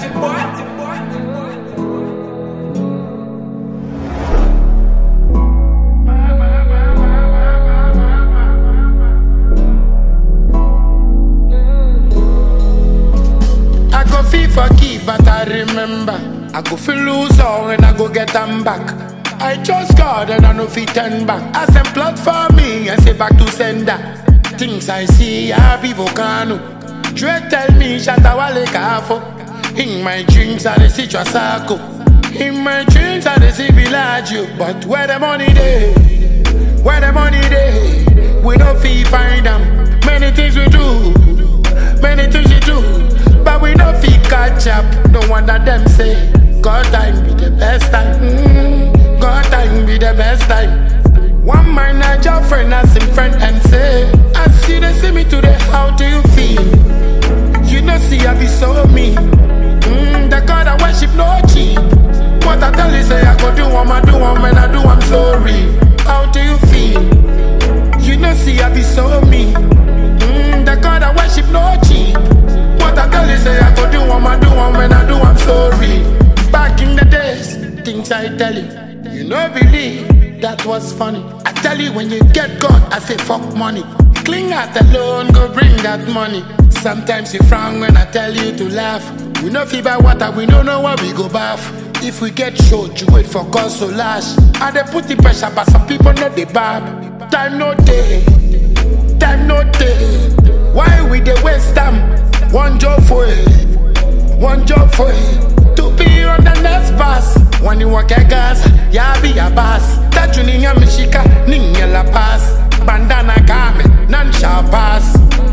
I go feel for keep, but I remember. I go feel lose all and I go get them back. I trust God and I know fit turn back. As them plot for me and say back to sender. Things I see, I be volcano. Dre tell me Shatawale Kafo. In my dreams, I dey see Trasako. In my dreams, I dey see Villaggio. But where the money dey? Where the money dey? We no fee find them. Many things we do, many things we do, but we no fee catch up. No wonder them say God time be the best time. Mm, God time be the best time. One man I job friend as him friend and say, I see they see me today. How do you feel? You know see I be so mean. Mm, the God I worship no cheap. What I tell you say I go do one, I do one, when I do I'm sorry. How do you feel? You know, see, I be so mean. Mm, the God I worship no cheap. What I tell you, say I go do one, I do one, when I do, I'm sorry. Back in the days, things I tell you, you know, believe that was funny. I tell you, when you get God, I say fuck money. Cling out alone, go bring that money. Sometimes you frown when I tell you to laugh. We know fever water, we don't know where we go bath. If we get short, you wait for cause to lash. And they put the pressure, but some people know they bad. Time no day, time no day. Why we dey waste time? One job for it, one job for it. To be on the next bus. When you walk a gas, ya be a boss. That you ninya mishika, ninya la pass. Bandana kame, none shall pass.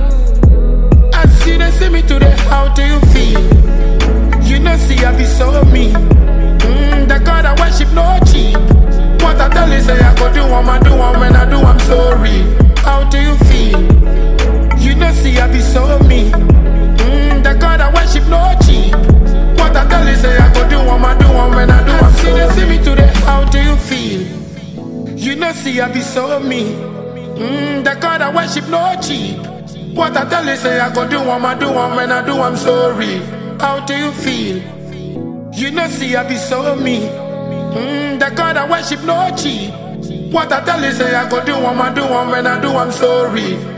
I see they see me today, how do you feel? You know, see, I be so mean. Mm, the God I worship no cheap. What I tell you, say I go do one, I do one, when I do, I'm sorry. How do you feel? You know, see, I be so mean. Mm, the God I worship no cheap. What I tell you, say I go do one, I do one, when I do, I'm sorry. They see me today, how do you feel? You know, see, I be so mean. Mm, the God I worship no cheap. What I tell you, say I go do one, I do one, when I do, I'm sorry. How do you feel? You know, see, I be so mean. Mm, the God I worship no cheap. What I tell you, say I go do one, I do one, when I do, I'm sorry.